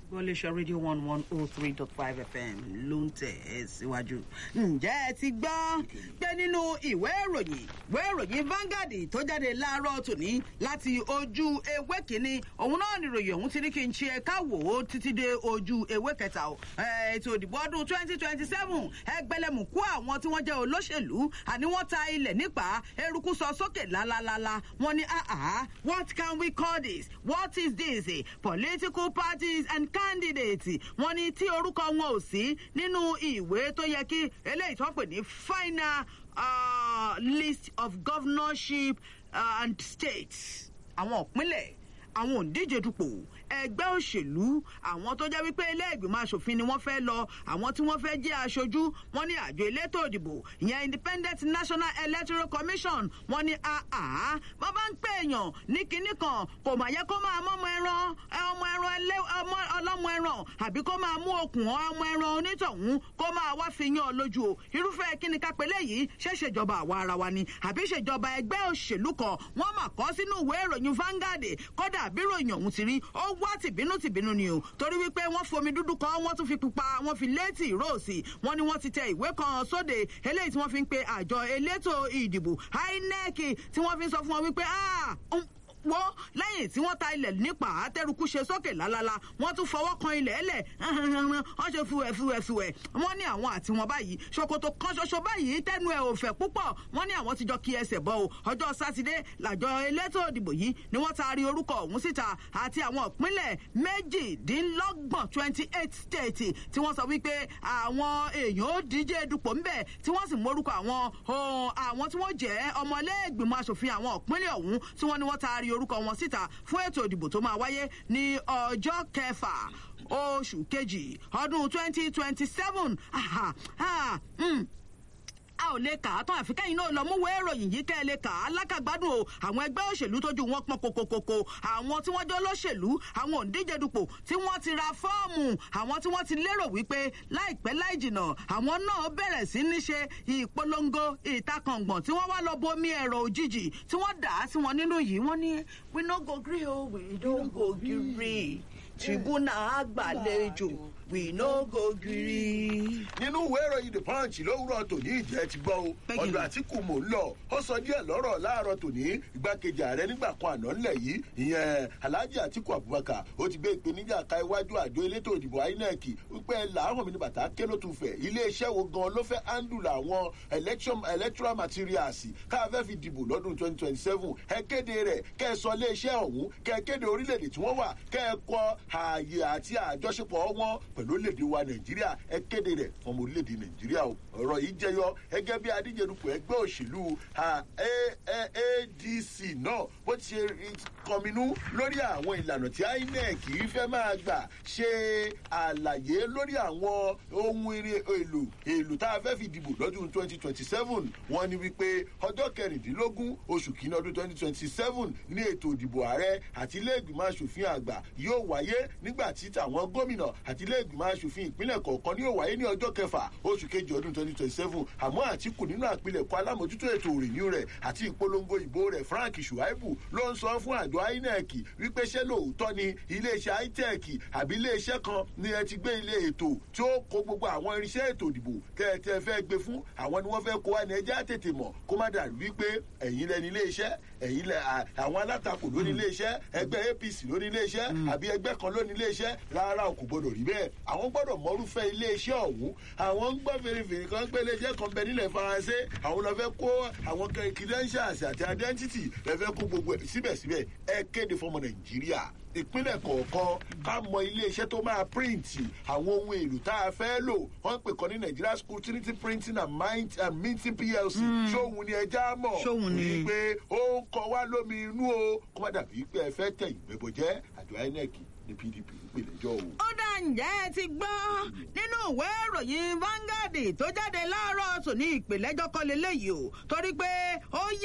Gbọ́léṣọ́ rédíò one one oh three dot five fm ló ń tẹ̀ ẹ́ síwájú. ǹjẹ́ ẹ ti gbọ́ pé nínú ìwé ìròyìn ìwé ìròyìn Vanguard tó jáde láàárọ̀ tòní láti ojú ewé kínní òun náà nìròyìn ọ̀hún ti ní kí n ṣe ká wò ó títí dé ojú ewé kẹta o. ètò ìdìbò ọdún twenty twenty seven ẹgbẹ̀lẹ́mùkú àwọn tí wọ́n jẹ́ olóṣèlú àní wọ́n ta ilẹ̀ nípa eruku sọ sókè lálálálá wọ́n ní ah what can we call this what is this political parties and candidates wọ́n ní tí orúkọ wọn ò sí nínú ìwé tó yẹ kí eléyìí tó ń pè ní final uh, list of governorship uh, and states àwọn ìpínlẹ̀ àwọn òǹdíje dupò ẹgbẹ́ òṣèlú àwọn tó jẹ́ wípé ilé ìgbìmọ̀ asòfin ni wọ́n fẹ́ lọ àwọn tí wọ́n fẹ́ jẹ́ aṣojú wọ́n ní àjọ elétò òdìbò ìyẹn independent national electoral commission wọ́n ní àá wọ́n bá ń pè èèyàn ní kinní kan kò mà yẹ kó máa mọ́ ọmọ ẹran ọmọ ẹran ọlọ́mọ ẹran àbí kó máa mú okùn ọmọ ẹran onítọ̀hún kó máa wá fi yán ọ lójú o irúfẹ́ kíni ká pélé yìí ṣe ṣèjọba àwa ara wa ni àbí ṣèjọba ẹgbẹ́ òṣèlú kan wọ́n mà kọ́ sínú ìwé ìròyìn Vanguard kódà bí ìròyìn ọ̀hún ti rí ó wá tìbínú tìbínú ni o torí wípé wọ́n fomi dúdú kan wọ́n tún fi pupa wọ́n fi létí róòsì wọ́n ní wọ́n ti tẹ ìwé kan sóde eléyìí tí wọ́n fi ń pe àjọ elétò ìdìbò INEC tí wọ́n fi ń sọ fún wọn wípé wọ́n lẹ́yìn tí wọ́n ta ilẹ̀ nípa àtẹrùkú ṣe sókè lálálá wọ́n tún fọwọ́ kan ilẹ̀ ẹlẹ̀ wọ́n ṣe fúwẹ̀ fúwẹ̀ fúwẹ̀ wọ́n ní àwọn àti wọn báyìí ṣòkòtò kan ṣoṣo báyìí tẹnu ẹ̀ ò fẹ̀ púpọ̀ wọ́n ní àwọn ti jọ kí ẹsẹ̀ bọ́ o ọjọ́ sátidé làjọ elétò ìdìbò yìí ni wọ́n taari orúkọ ọ̀hún síta àti àwọn ìpínlẹ̀ méjìdínlọ́gbọ̀n twenty eight states tí wọ́n sọ wípé àwọn èèyàn ó díje dupò ńbẹ̀ tí wọ́n sì mórúkọ àwọn àwọn tí wọ́n jẹ́ ọmọlẹ́gbìmọ̀ asòfin àwọn ìpínlẹ̀ ọ̀hún tí wọ́n ní wọ́n taari orúkọ wọn síta fún ètò ìdìbò tó máa wáyé ní ọjọ́ kẹfà oṣù kejì ọdún twenty twenty seven a ò lè kà á tán àfi kẹ́yìn náà lọ mú wé ìròyìn yìí kẹ́ ẹ lè kà á lákàgbádùn o àwọn ẹgbẹ́ òṣèlú tójú wọn pọn kokokoko àwọn tí wọ́n jẹ́ olóṣèlú àwọn òǹdíje dupò tí wọ́n ti ra fọ́ọ̀mù àwọn tí wọ́n ti lérò wípé láìpẹ́ láì jìnà àwọn náà bẹ̀rẹ̀ sí ní ṣe ìpolongo ìtakàngbọ̀n tí wọ́n wá lọ bomi ẹ̀rọ òjijì tí wọ́n dà á sí wọn nínú yìí wọ́n ní we no go gree o we don't go gree tribunal àgbàlejò we no go gree. nínú ìwé ìròyìn the punch lówùrọ̀ tòní ìjẹ́ ti gbọ́ o ọ̀dọ̀ àtìkù mò ń lọ ó sọ díẹ̀ lọ́rọ̀ láàárọ̀ tòní igbákejì ààrẹ nígbà kan àná ńlẹ̀ yìí ìyẹn alhaji àtìkù abubakar ó ti gbé ìpèníjà ka iwájú àjọ elétò ìdìbò inec wípé làárọ̀ mi ní bàtà ké ló tún fẹ̀ iléeṣẹ́ wo gan ló fẹ́ handle àwọn electoral materials ká fẹ́ fi dìbò lọ́dún twenty twenty seven ẹ kéde rẹ̀ kẹ́ ẹ sọ iléeṣẹ́ ọ̀hún kẹ́ ẹ kéde orílẹ̀-èdè tí wọ́n wà kẹ́ ẹ kọ ààyè àti àjọṣepọ̀ wọn pẹ̀lú orílẹ̀-èdè wa nàìjíríà ẹ kéde rẹ̀ fún ọmọ orílẹ̀-èdè nàìjíríà o ọ̀rọ̀ yìí jẹyọ gẹ́gẹ́ bí adíjedupò ẹgbẹ́ òṣèlú adc náà bó ti ṣe kọminú lórí àwọn ìlànà tí inec fẹ́ máa gbà ṣe àlàyé lórí àwọn ohun èlò èlò tá a fẹ́ fi dìbò lọ́dún twenty twenty seven wọ́n ní wípé ọjọ́ kẹrìndínlógún oṣù kìíní ọdún twenty twenty seven ní ètò ìdìbò ààrẹ àti ilé ìgbìmọ̀ asòfin àgbà yóò wáyé nígbà tí tàwọn gómìnà àti ilé ìgbìmọ̀ asòfin ìpínlẹ̀ kọ̀ọ̀kan ní yóò wáyé ní ọjọ́ kẹfà oṣù kejì ọdún twenty twenty seven àmọ́ àtìkù nínú àpilẹ̀kọ alámòjútó ètò òrìyìn rẹ̀ àti ìpolongo ìbò rẹ̀ frank shuaibu ló ń sọ fún àjọ inec wípé ṣé lóòótọ́ ni iléeṣẹ́ itech àbí iléeṣẹ́ kan ni ẹ ti gbé ilé ètò tí ó kó gbogbo àwọn irinṣẹ́ ètò ìdìbò tẹ́ ẹ fẹ́ gbé fún àwọn ni wọ́n fẹ́ kó wá ní ẹjẹ́ àtètè mọ̀ kó má dàrú wípé ẹ̀yin lẹni iléeṣẹ́ ẹ̀yin lẹ àwọn alátakò ló ní iléeṣẹ́ ẹgbẹ́ apc ló ní iléeṣẹ́ àbí ẹgbẹ́ kan ló ní iléeṣẹ́ rárá o kò gbọdọ̀ rí bẹ́ẹ̀ àwọn gbọdọ̀ mọrúfẹ́ iléeṣẹ́ ọ̀hún àwọn ń gbọ́ fèrèfèrè kan pé iléeṣẹ́ kan bẹ nílẹ̀ faransé àwọn lọ fẹ́ kó àwọn credentials àti identity lọ fẹ́ kó gbogbo ẹ̀ síbẹ̀síbẹ̀ ẹ kéde fọmọ nàìjíríà ìpínlẹ̀ kọ̀ọ̀kan ká mọ iléeṣẹ́ tó máa píríǹtì àwọn ohun èlò tá a fẹ́ lò wọ́n pè kọ́ ní nigeria school trinity printing and, mind, and minting plc ṣóhun ni ẹja mọ̀ ṣóhun ni pé ó ń kọ wá lómi inú o kó má dàbí pé ẹ fẹ́ tẹ̀yìn gbẹ̀bọ̀jẹ́ àjọ inec ní pdp ìpìlẹ̀jọ́ o. ó dá ǹjẹ́ ẹ ti gbọ́ nínú ìwé ìròyìn Vanguard tó jáde láàárọ̀ tòní ìpìlẹ̀jọ́ kọ́ lélẹ́yìí o torí pé ó yẹ.